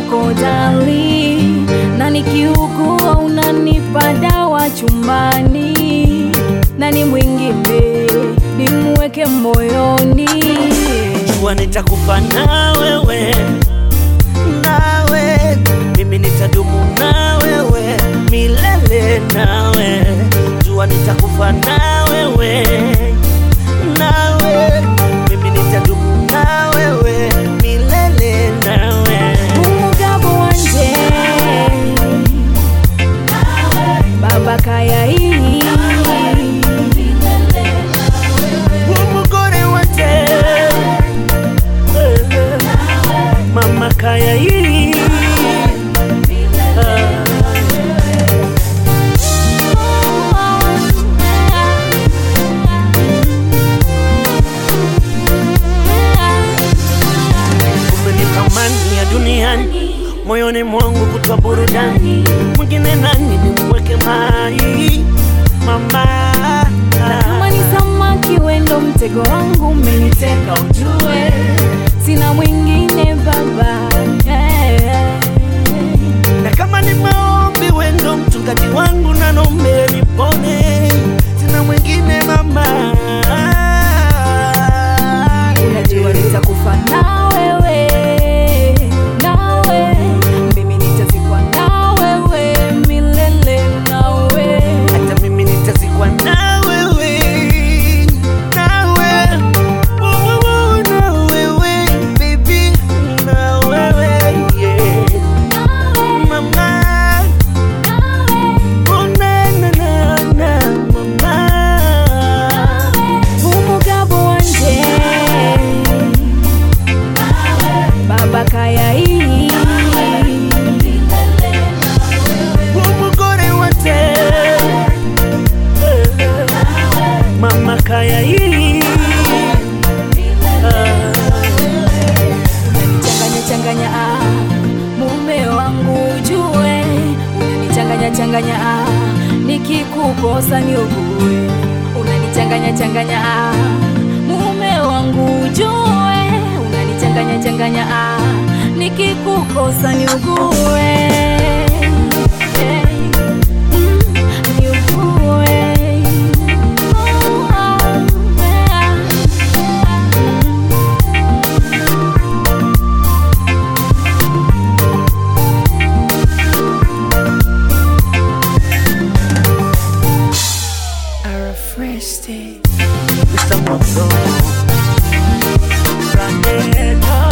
wako dali, na nikiugua unanipa dawa chumbani, na ni mwingine nimweke moyoni. jua nitakufa na wewe nawe mimi nitadumu na wewe milele nawe jua nitakufa na wewe nawe mimi nitadumu na wewe milele nawe umugabo wanje baba kayai umugore wanje mama kaya hii umenipa amani ya duniani moyoni mwangu kutwa burudani mwingine nani nimweke mai mama kama ni samaki wendo mtego wangu umeniteka ujue sina mwingine baba yeah. na kama ni maombi wendo mchungaji wangu nanombe nipone sina mwingine mama Unajua nitakufa na wewe, nawe mimi nitazikwa na wewe milele nawe. hata mimi nitazikwa na wewe nawe Wewe, na wewe baby na wewe yeah. mama Oh, na, na, na, na, mama Umugabo wanje baba kayai umugore wate mama kaya hii unanichanganya changanya ah, mume wangu jue unanichanganya changanya ah, nikikukosa niugue unanichanganya changanya ah, mume wangu jue unanichanganya changanya ah, nikikukosa niugue Eh, mm, niugue. Oh, ah, ah, mm. are a fresh state. Mr. Monzo. Branded